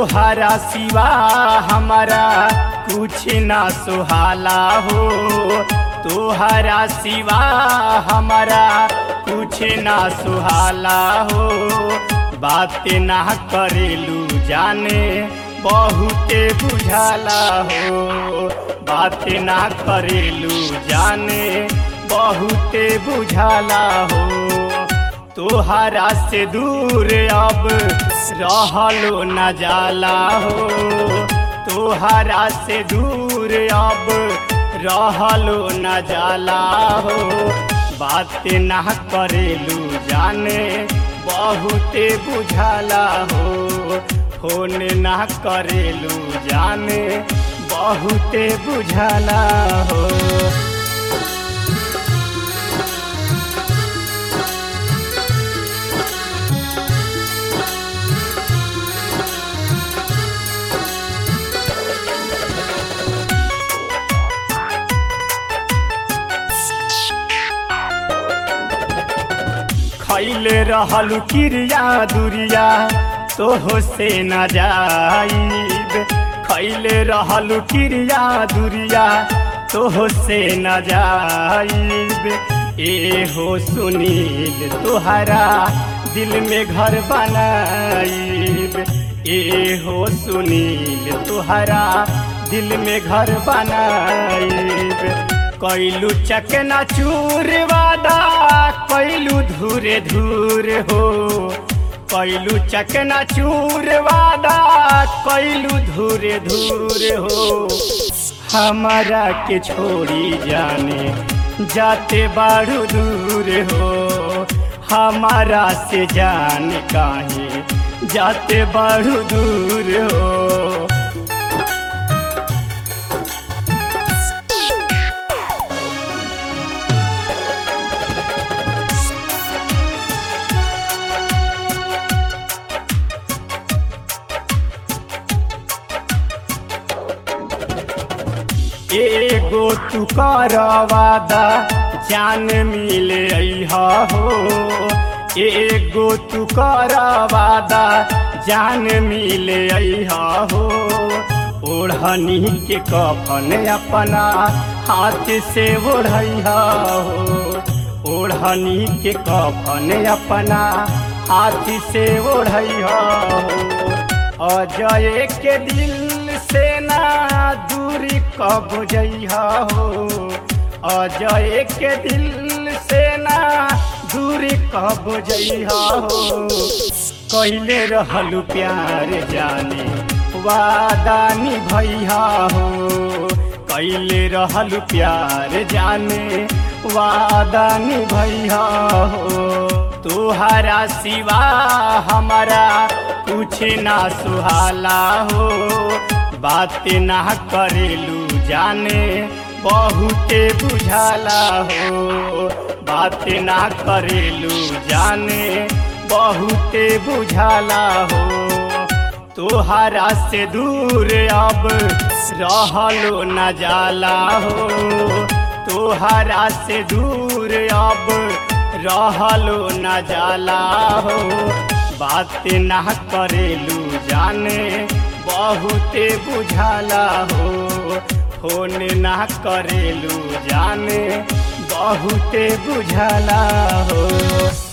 तोहरा सिवा हमारा कुछ ना सुहाला हो तोहरा सिवा हमारा कुछ ना सुहाला हो बात ना करेलू जाने बहुते बुझाला हो बात ना करेलू जाने बहुते बुझाला हो तोहरा से दूर अब रहलो न जाला हो तोहरा से दूर अब रहलो न जाला हो बात ना करेलू जाने बहुते बुझाला हो फोन ना करेलू जाने बहुते बुझाला हो खैले रहल क्रिया दुरिया तोहो से न जाइब खैले रहल क्रिया दुरिया तोहो से न जाइब ए हो सुनील तोहरा दिल में घर बनाइब ए हो सुनील तोहरा दिल में घर बनाइब कैलू चकना चूर वादा कैलू धूरे धूर हो कैलू चकना चूर वादा कैलू धूरे धूर हो हमारा के छोड़ी जाने जाते बाड़ू दूर हो हमारा से जान काहे जाते बाड़ू दूर हो एगो तू कर वादा जान मिले अइहा हो एगो तू कर वादा जान मिले अइहा हो ओढ़नी के कफन अपना हाथ से ओढ़ैहा हो ओढ़नी के कफन अपना हाथ से ओढ़ैहा हो अजय के दिल से ना दूरी कब जइहा हो अजय के दिल से ना दूरी कब जइहा हो कैले रहलू प्यार जाने वादा निभैया हो कैले रहलू प्यार जाने वादा निभैया हो तुहरा सिवा हमारा कुछ ना सुहाला हो बात ना करेलू जाने बहुते बुझाला हो बात ना करेलू जाने बहुते बुझाला हो तोहरा से दूर अब रहलो न जाला हो तोहरा से दूर अब रहलो न जाला हो बात ना करेलू जाने बहुते बुझाला हो फोन ना करेलू जाने बहुते बुझाला हो